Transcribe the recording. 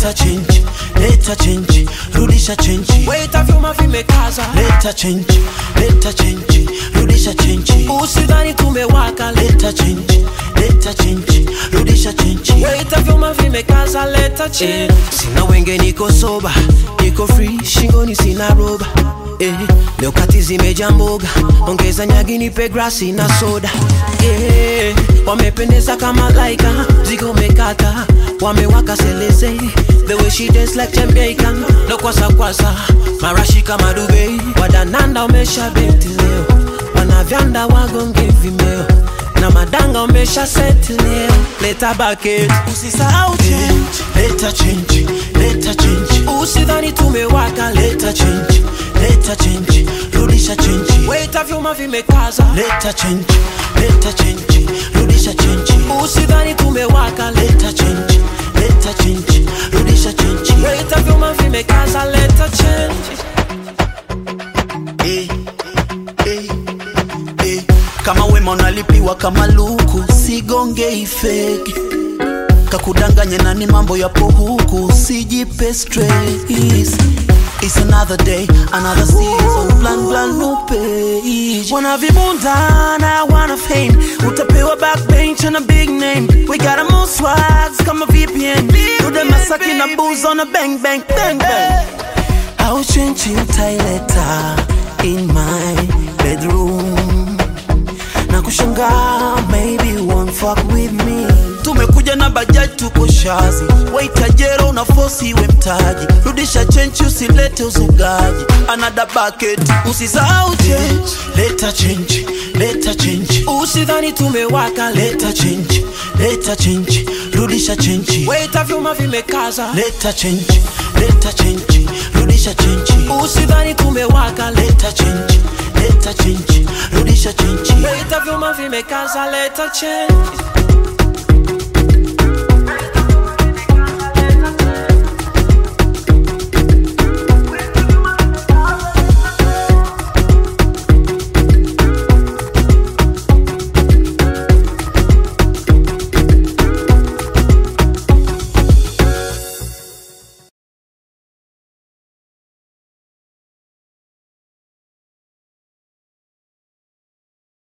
leta change, leta change, rudisha change. Waiter vyuma vimekaza Leta change, leta change, rudisha change. usidhani tumewaka Leta change, leta change, rudisha change. Waiter vyuma vimekaza leta change sina wenge niko soba niko free shingoni sina roba Eh, leo kati zimeja mboga ongeza nyagi nipe grasi na soda eh, wamependeza kama laika zigo mekata wamewaka seleze the way she dance like Jamaican no kwasa kwasa marashi kama Dubai wadananda umesha beti leo wanavyanda wagonge vimeo na madanga umesha seti leo leta bucket usisahau change Leta change, leta change. usidhani tumewaka Leta change, leta change, rudisha change. Waiter vyuma vimekaza Leta change, leta change, rudisha change. usidhani tumewaka Leta change, leta change, rudisha change. Waiter vyuma vimekaza leta change Eh, eh, eh. Kama wema unalipiwa kama luku, sigonge ifeki kakudanganya nani, mambo yapo huku, sijipe stress. It's another day, another season, plan plan new page. Wana vibunda na wana fame Utapewa backbench and a big name We got a more swags kama VPN Dude Masaki na booze on a bang bang bang bang. Au chenchi utaileta in my bedroom Na kushangaa maybe you won't fuck with me tumekuja na bajaji tuko shazi waitajero una fosi iwe mtaji rudisha chenchi usilete uzugaji anada bucket usisahau change leta change leta change Usidhani tumewaka leta change leta change rudisha change Waiter vyuma vimekaza leta change leta change rudisha change Usidhani tumewaka leta change leta change rudisha change Waiter vyuma vimekaza leta change